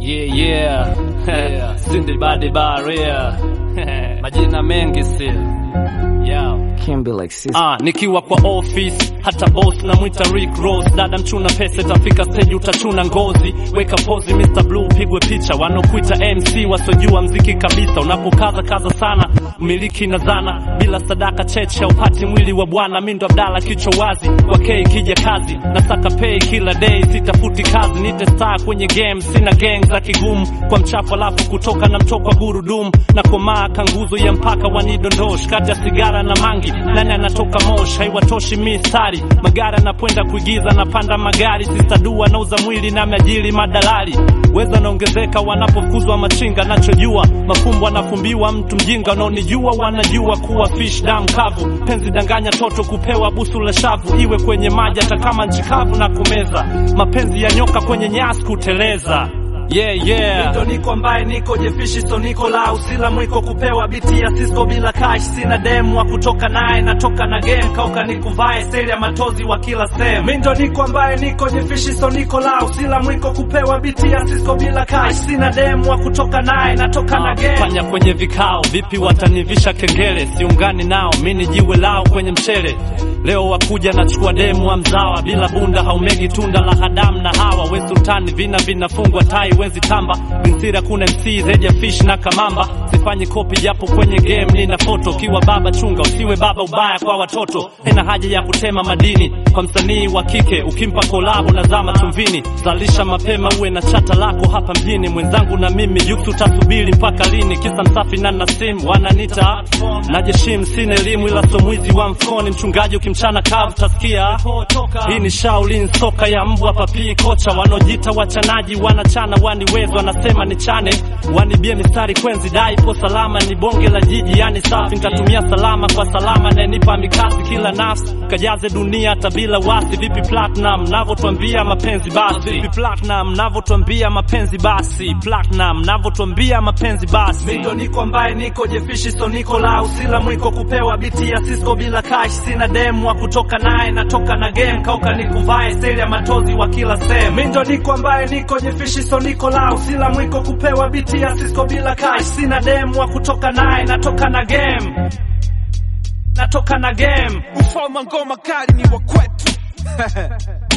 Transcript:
Yeah, yeah. yeah. Sindibadi Baria. Majina mengi sio. Yeah. Can't be like sis. Ah, nikiwa kwa office hata boss namwita Rick Ross, dada mchuna pesa itafika stage utachuna ngozi, weka pozi Mr Blue, pigwe picha, wanokuita MC wasojua mziki kabisa, unapokaza kaza sana miliki na zana, bila sadaka cheche upati mwili wa bwana. Mindo Abdala kichwa wazi, kwa K kija kazi, nasaka pay kila day, sitafuti kazi, nite star kwenye game, sina gang za kigumu, kwa mchafu alafu kutoka na mtoko wa gurudumu, na komaa kanguzo ya mpaka wanidondosh, kati ya sigara na mangi, nani anatoka mosh, haiwatoshi mistari, magari anapoenda kuigiza, napanda magari, sisadua nauza mwili na majili madalali, weza naongezeka wanapofukuzwa machinga, nachojua mafumbo anafumbiwa mtu mjinga, unaonijua wanajua kuwa fish dam kavu, penzi danganya toto kupewa busu la shavu, iwe kwenye maji hata kama nchi kavu na kumeza, mapenzi ya nyoka kwenye nyasi kuteleza Yeah, yeah. Ndo niko ambaye niko jefishi so niko la usila mwiko kupewa biti ya Cisco bila cash sina demu wa kutoka naye natoka na game kauka nikuvae seli ya matozi wa kila sehemu mi ndo niko ambaye niko jefishi so niko la usila mwiko kupewa biti ya Cisco bila cash sina demu wa kutoka naye natoka na game fanya kwenye vikao vipi watanivisha kengele siungani nao mi ni jiwe lao kwenye mchele leo wakuja nachukua demu wa mzawa bila bunda haumegi tunda la hadamu na hawa we sultani vina vinafungwa tai wezi tamba vinsira kuna mc zaidi ya fish na kamamba sifanyi kopi japo kwenye game nina foto ukiwa baba chunga usiwe baba ubaya kwa watoto ina haja ya kutema madini kwa msanii wa kike ukimpa kolabo na zama chumvini zalisha mapema uwe na chata lako hapa mjini mwenzangu na mimi yuksu tasubiri mpaka lini kisa msafi na nasim wananita najeshim sina elimu ila somwizi wa mfukoni mchungaji ukimchana kavu tasikia hii ni shaulin soka ya mbwa papii kocha wanaojita wachanaji wanachana waniwezo wanasema ni chane wanibie mistari kwenzi dai po salama ni bonge la jiji yani safi nitatumia salama kwa salama nanipa mikasi kila nafsi kajaze dunia hata bila wasi vipi platinum navotwambia mapenzi basi vipi platinum navotwambia mapenzi basi platinum navotwambia mapenzi basi ndo niko ambaye niko jefishi so niko la usila mwiko kupewa biti ya Cisco bila cash sina demu wa kutoka naye natoka na game kauka nikuvae seli ya matozi wa kila sehemu mi ndo niko ambaye niko jefishi so niko la usila mwiko kupewa biti ya Cisco bila cash sina demu wa kutoka naye natoka na game natoka na game Ufalme wa ngoma kali ni wa kwetu